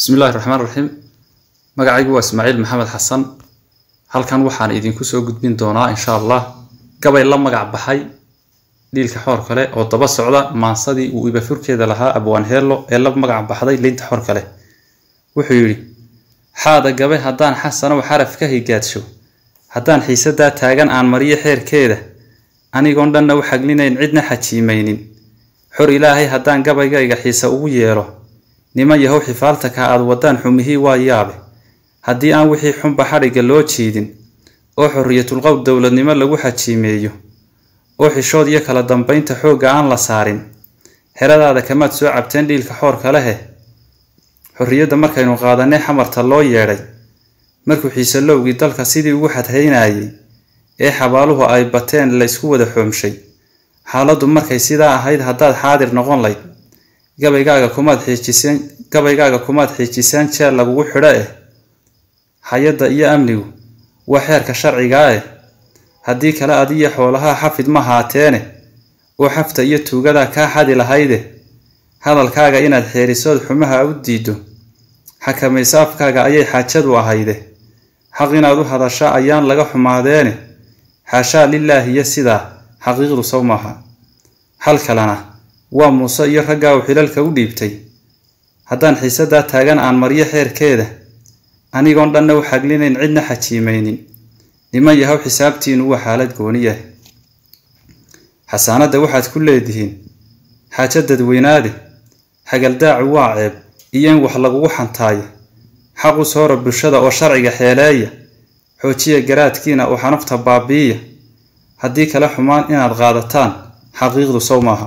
bismi illahi raxmaan raxiim magacaygu waa ismaaciil maxamed xasan halkan waxaan idinku soo gudbin doonaa insha allah gabay la magac baxay dhiilka xoor kale oo daba socda maansadii uu ibafurkeeda lahaa abwaan heello ee la magac baxday liinta xoor kale wuxuu yidhi xaada gabe haddaan xasanow xaraf ka higaadsho haddaan xiisadaa taagan aan mariyo xeerkeeda anigoon dhanna u xaglinayn cidna xajiimaynin xor ilaahay haddaan gabaygayga xiise ugu yeelo niman yahow xifaaltaka aad waddaan xumihii waa yaabe haddii aan wixii xunba xadhigga loo jiidin oo xorriyatulqowl dowladnimo lagu xajiimeeyo oo xishood iyo kala dambaynta xoogga aan la saarin xeradaada kamaad soo cabteen dhiilka xoorka lehe xorriyadda markaynu qaadanay xamarta loo yeedhay markuu xiise lowgii dalka sidii ugu xadhaynayay ee xabaaluhu ay bateen laysku wada xoomshay xaaladdu markay sidaa ahayd haddaad xaadir noqon layd gabaygaaga kumaad xiijiseen gabaygaaga kumaad xiijiseen jeel lagugu xidho eh hay-adda iyo amnigu waa xeerka sharcigaa eh haddii kale adiyo xoolaha xafid ma haateene oo xafta iyo tuugada kaa xadi lahayde hadalkaaga inaad xeerisood xumaha u diiddo xakamayso afkaaga ayay xaajadu ahayde xaq inaad u hadasha ayaan laga xumaadeene xaashaa lilaahiyo sidaa xaqiiqdu sow maaha hal kalena waa muuse iyo raggaa uu xilalka u dhiibtay haddaan xiisadaa taagan aan maryo xeerkeeda anigoon dhanna u xaglinayn cidna xajiimaynin niman yahow xisaabtiinu waa xaalad gooniya xasaanadda waxaad ku leedihiin xaajo dadweynaade xagaldaacu waa ceeb iyo in wax lagugu xantaayo xaq u soora bulshada oo sharciga xeeleeya xoojiya garaadkiina oo xanufta baabi'iya haddii kale xumaan inaad qaadataan xaqiiqdu sow maaha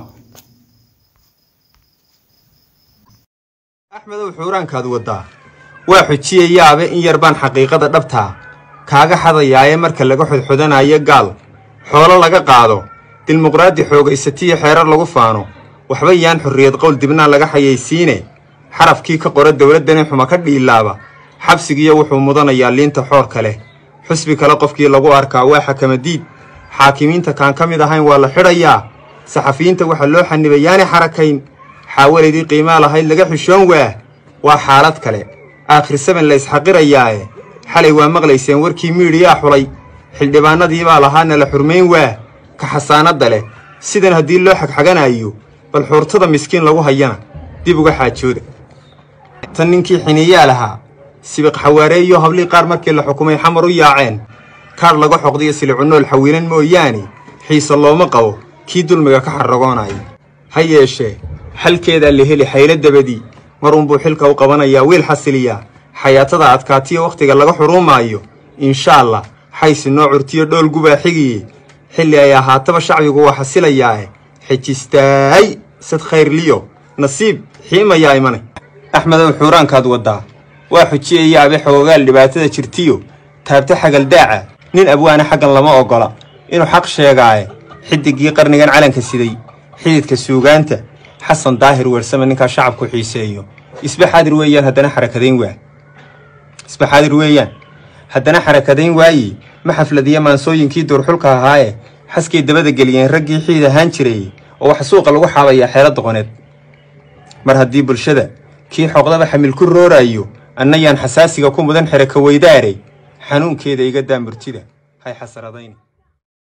axmedow xuuraankaad waddaa waa xujiya yaabe in yar baan xaqiiqada dhabtaa kaaga xadayaaye marka laga xodxodanayo gaal xoolo laga qaado dimuqraadi xoogaysatiyo xeerar lagu faano waxba yaan xorriyad qowl dibnaa laga xayaysiine xarafkii ka qora dowladdani xuma ka dhiilaaba xabsigiiyo wuxuu mudanayaa liinta xoorka leh xusbi kale qofkii lagu arkaa waa xakamadiid xaakimiinta kaan ka mid ahayn waa la xidhayaa saxafiyiinta waxaa loo xanibay yaani xarakayn xaawalaydii qiimaa lahayd laga xishoon waa waa xaalad kale aakhir saban la isxaqirayaae xalay waa maqlayseen warkii miidhiyaa xulay xildhibaanadii baa lahaana la xurmayn waa ka xasaanadda leh sidan haddii loo xagxaganayo bal xuurtada miskiin lagu hayana dib uga xaajooda tan ninkii xiniyaa lahaa sibiq xawaareeyo hablii qaar markii la xukumay xamar u yaaceen kaadh laga xoqdiyo silicunool xawiilan mooyaane xiise looma qabo kii dulmiga ka xarragoonaya ha yeeshee xalkeedaa la heli xaylo dabadii marunbuu xilka u qabanayaa wiil xasiliyaa xayaatada adkaatiyo wakhtiga laga xuruumaayo insha allah xaysi noo curtiyo dhool gubaa xigiye xilli ay ahaataba shacbigu waa xasilayaae xejistaay sad khayrliyo nasiib xiimayaa imanay axmedow xuuraankaad waddaa waa xujiya yaabe xoogaal dhibaatada jirtiyo taabta xagaldaaca nin abwaana xaggan lama oggola inuu xaq sheegaaye xidigii qarnigan calanka siday xididka suugaanta xasan daahir weersame ninkaa shacabku xiiseeyo isba xaadir weeyaan haddana xarakadayn waa isba xaadir weeyaan haddana xarakadayn waaye ma xafladiya maansooyinkii duurxulka ahaaye xaskay dabada geliyeen raggii xiid ahaan jiray oo wax suuqa lagu xaabayaa xeelo doqoneed mar haddii bulshada kii xoqdaba xamil ku rooraayo annayaan xasaasiga ku mudan xeraka weydaaray xanuunkeeda iga daa murtida hay xasaradayn